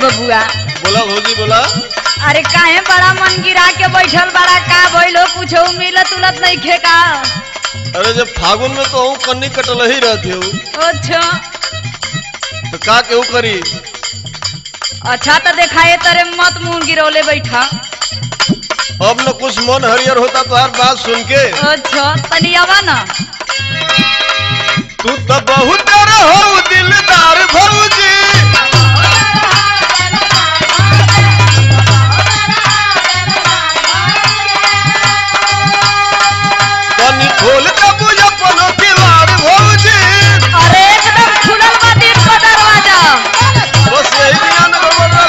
बबुआ बोला भौजी बोला अरे काहे बड़ा मन गिरा के बैठल बड़ा का भइलो कुछ मिलत उलत नहीं खे का अरे जब फागुन में तो हूँ कन्नी कटल ही रहती हूँ अच्छा तो का केहू करी अच्छा तो देखाए तरे मत मुंह गिरौले बैठा अब न कुछ मन हरियर होता तो हर बात सुन के अच्छा तनी आवा ना तू तो बहुत हो दिलदार भौजी कनी खोल के बुझ अपनो किवाड़ भौजी अरे एकदम खुलल बा दिन का दरवाजा बस यही दिया न बदल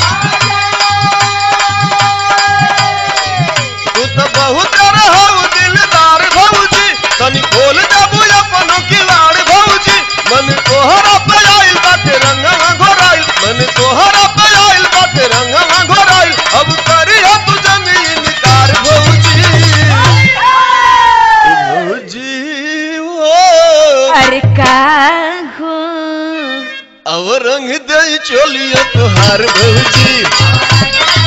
तू तो बहुत हो दिलदार भौजी कनी खोल के बुझ अपनो किवाड़ भौजी मन तोहरा पे आइल बाटे रंगवा घोराइल मन तोहरा पे आइल बाटे रंगवा घोराइल अब करी हो तू जमीन कार भौजी भौजी ओ अरे का हो अब रंग दे चोलिया तुहार भौजी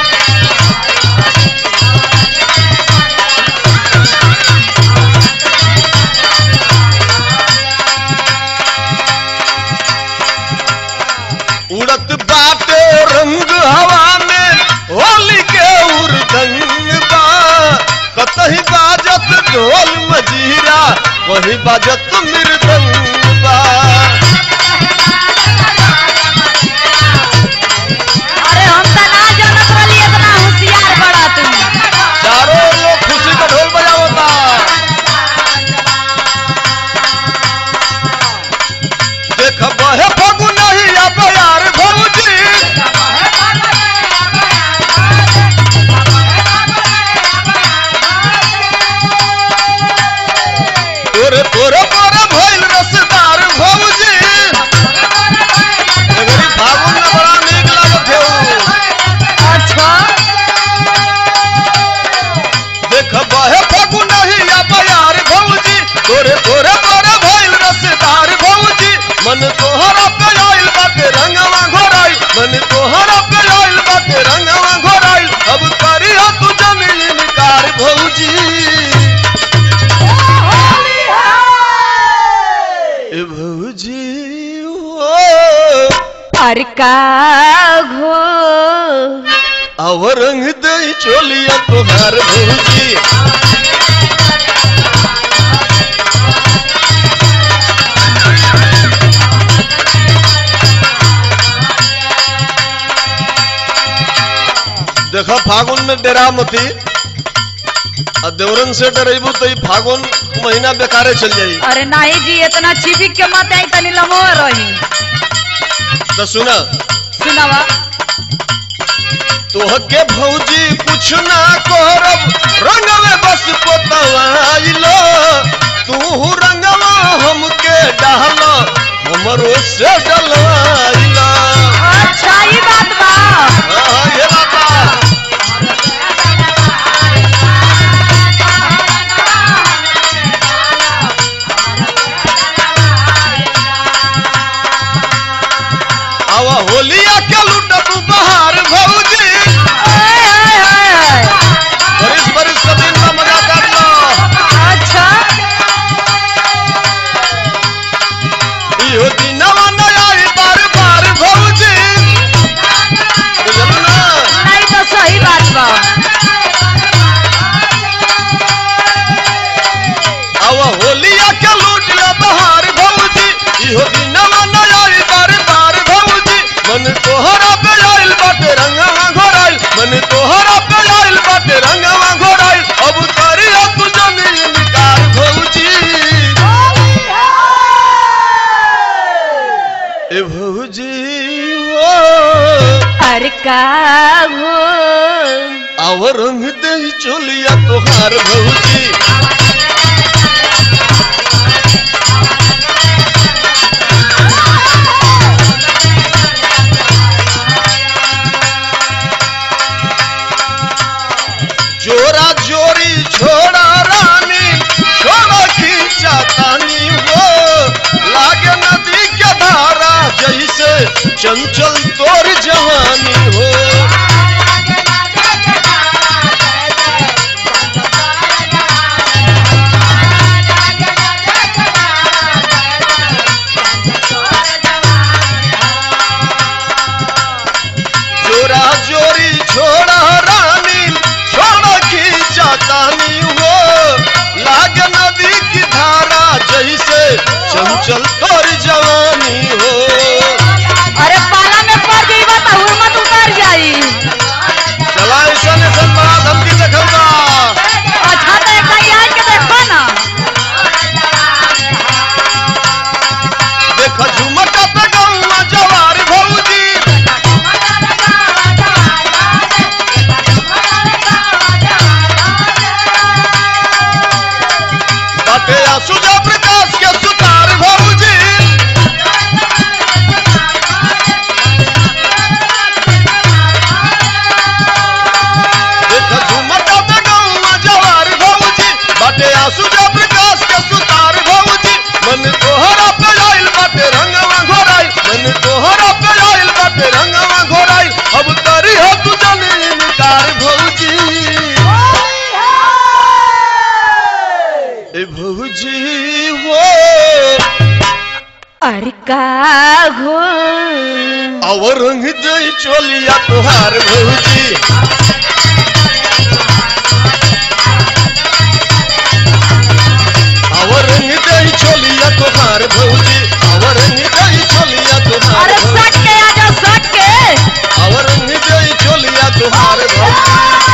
उड़त बाटे रंग हवा में होली के उर्दंग बा कतही बाजत ढोल मजीरा वही बाजत मृदंग बा अरे हम तो ना जानत रही इतना होशियार बड़ा तुम चारों लोग खुशी का ढोल बजावता देख बहे फगुन ही अब यार भौजी तोरे तोरे तोरे भइल रसदार भौजी एगरी फागुन में बड़ा नीक लागत है अच्छा देख बहे फगुन ही अब यार भौजी तोरे तोरे तोरे भइल रसदार भौजी मन तोहरा पे आइल बाटे रंगवा घोराइल मन तोहरा पे आइल बाटे रंगवा घोराइल अब करी हो तू जमीन कार भौजी ए भौजी ओ अरे का हो अब रंग दे चोलिया तुम्हार भौजी देखो फागुन में डेरा मती आ देवरन से डरेबू तो ई फागुन महीना बेकारे चल जाई अरे नहीं जी इतना छिपिक के मत आई तनी लमो रही तो सुना सुनावा तोहके भौजी कुछ ना करब रंगवे बस पोतवाइलो तू रंगवा हमके डाल हमरो से डलवाइला अच्छा ही बात बा हाँ, ये बात बा। आवा होलिया के लुटब बहार भौजी ओए, ओए, ओए, ओए। बरिस बरिस का दिन का मजा कर लो अच्छा इहो दिनवा नया आई बार बार भौजी बुझल ना नहीं तो सही बात बा आवा होलिया के लूट ले बहार भौजी इहो दिनवा नया आई बार बार भौजी मन तोहरा पे आइल बाटे रंगवा घोराइल मन तोहरा पे आइल बाटे रंगवा घोराइल अब करिया तू जमीन कार भौजी ए भौजी ओ अरे का हो आव रंग दे चोलिया तोहार भौजी जोरा जोरी छोड़ा रानी छोड़ा खींचा तानी हो लागे नदी के धारा जैसे चंचल तोर जहाँ ए भौजी हो अरे का हो और रंग दई चोलिया तुहार भौजी और रंग दई चोलिया तुहार भौजी और रंग दई चोलिया तुहार अरे भौजी सट के आजा सट के और रंग दई चोलिया तुहार भौजी